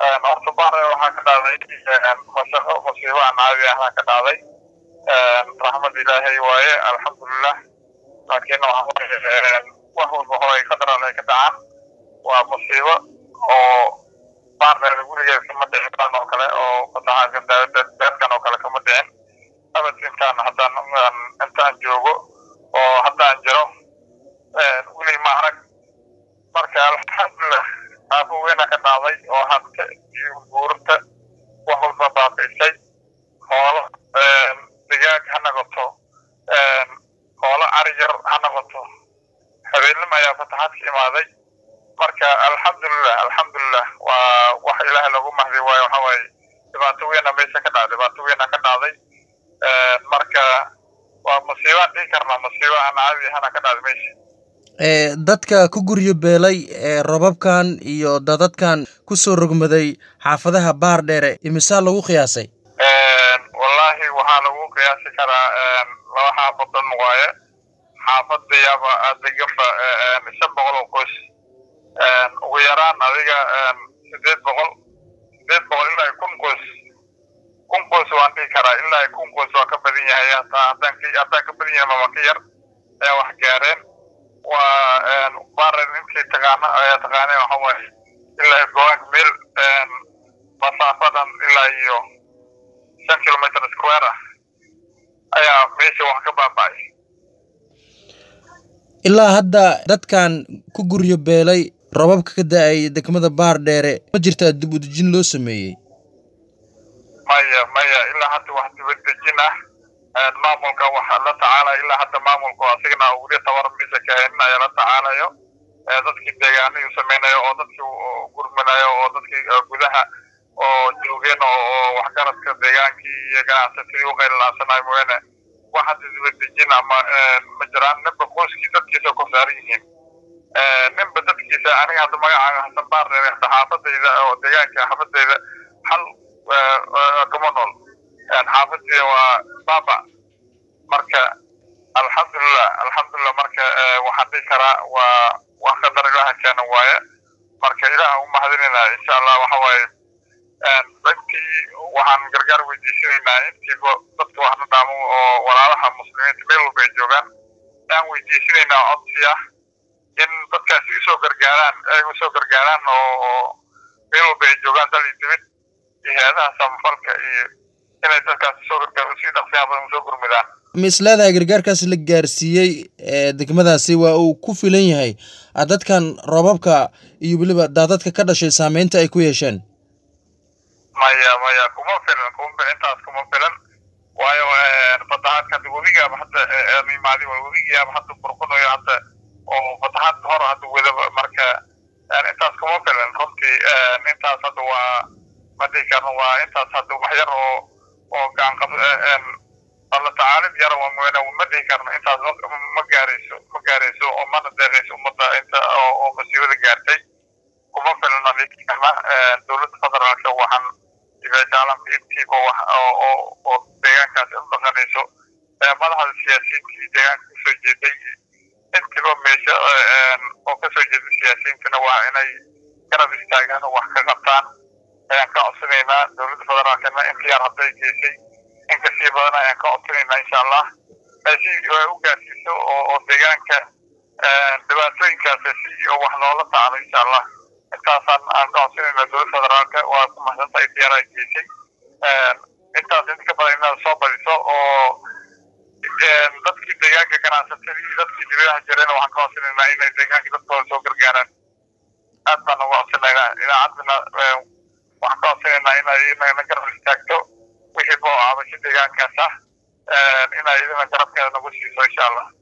horta bahre waxaa ka dhacday mashaqo musiibo aan caadi ahna ka dhacday raxmad ilaahay waaye alxamdulilah laakiin wax walba hore ay qadaran ay ka dhacaan waa musiibo oo bahreer gurigeed kama dhicin kan oo kale oo fatahaadkan beedkan oo kale kama dhicin abad intaan haddaan intaan joogo oo haddaan jiro weli ma arag marka alxamdulilah aafo weyna ka dhacday oo hante iyo guurta wax walba baabiisay hoolo digaag ha noqoto hoolo cari yar ha noqoto habeenimo ayaa fataxaad ka imaaday marka alxamdulilah alxamdulilah waa wax ilaahay lagu mahdi waayo waxa waaye dhibaato weyna meesha ka dhacday dhibaato weyna ka dhacday marka waa musiibaan dhihi karnaa musiibo aan caadi ahana ka dhacday meesha dadka ku guryo beelay ee robabkan iyo dadadkan ku soo rogmaday xaafadaha baar dheere imisaa lagu qiyaasay wallaahi waxaa lagu qiyaasi karaa laba xaafadan waaye xaafadayaaba deganba shan boqol oo qoys ugu yaraan adiga sideed boqol sideed boqol ilaa kun qoys kun qoys waan dhihi karaa ilaa kun qoys waa ka badan yahay hataa haddaan haddaan ka badan yahay mama ka yar ayaa wax gaareen waa barer intii taqaana ayaa taqaaneen waxa waaye ilaa goank meel masaafadan ilaa iyo shan kilometer square ah ayaa meesha wax ka baaba'ay ilaa hadda dadkan ku guryo beelay robabka ka da-ay degmada baar dheere ma jirtaa dib u dejin loo sameeyey maya maya ilaa hadda wax dibadejin ah maamulka waxa la tacaalaya ilaa hadda maamulku asigana weli tabar mise kahaynin ayaa la tacaalayo dadkii deegaanihii samaynayo oo dadkii gurmanayo oo dadkii gudaha oo joogeen oo waxgaradka deegaankii iyo ganacsatadii u qaylilaasanayo mooyaane wax hadda dibadejin ama ma jiraan ninba qoyskii dadkiisa ku saaran yihiin ninba dadkiisa aniga hadda magacaaga hasan baar reere hadda xaafadayda oo deegaanka xaafadayda hal kama nool xaafadii waa baba marka alxamdulilah alxamdulilah marka waxaan dhihi karaa waa wax qadar ilaha keena waaye marka ilaah u mahadinayna insha allah waxa waaye dadkii waxaan gargaar weydiisanaynaa intiiba dadka waxna dhaamo oo walaalaha muslimiinta meel walba ay joogaan aan weydiisanaynaa codsi ah in dadkaasi usoo gargaaraan ay usoo gargaaraan oo meel walba ay joogaan dal iyo dibid iyo hay-adaha samafalka iyo inay dadkaasi soo gargaar sii dhaqsiyaa badan usoo gurmidaan ma is leedahay gargaarkaas la gaarsiiyey ee degmadaasi waa uu ku filan yahay dadkan robabka iyo weliba daadadka ka dhashay saameynta ay ku yeesheen maya maya kuma filan kuma intaas kuma filan waayo fatahaadka hadda webigaaba hadda imaadi waa webigiyaaba hadda burqunayo hadda oo fatahaad hor hadda wedaba marka intaas kuma filan runtii intaas hadda waa ma dhihi karno waa intaas hadda wax yar oo oo gacanqab alla tacaalid yar waa mooyaane ma dhihi karno intaas ma gaarayso ma gaarayso oo mana deeqayso ummadda inta oo masiibada gaartay kuma filna dhihi karna dowladda federaalka waxaan caalamka intiiba wax oo oo deegaankaas u dhaqanayso madaxda siyaasiyiintii deegaanka kasoo jeeday intiiba meesha oo kasoo jeeda siyaasiyiintana waa inay garab istaagaan oo wax ka qabtaan ayaan ka codsanaynaa dowladda federaalkana inta yar hadday geysay in kasii badan ayaan ka codsanaynaa insha allah si u gaarsiiso oo deegaanka dhibaatooyinkaas si wax loola tacalo insha allah intaasaan aan ka codsanaynaa dowladda federaalka waa ku mahadsantahay diyaar ay geysay intaas inta ka badan inaad soo badiso oo dadkii deegaanka ganacsatadii dadkii dibadaha jireen waxaan ka codsanaynaa inay deegaanka dadkooda soo gargaaraan aad baan uga codsanaynaa idaacadana waxaan ka codsanaynaa inay na garab istaagto wixii boo cabasho deegaankaas ah inay idina garabkeeda nagu siiso insha allah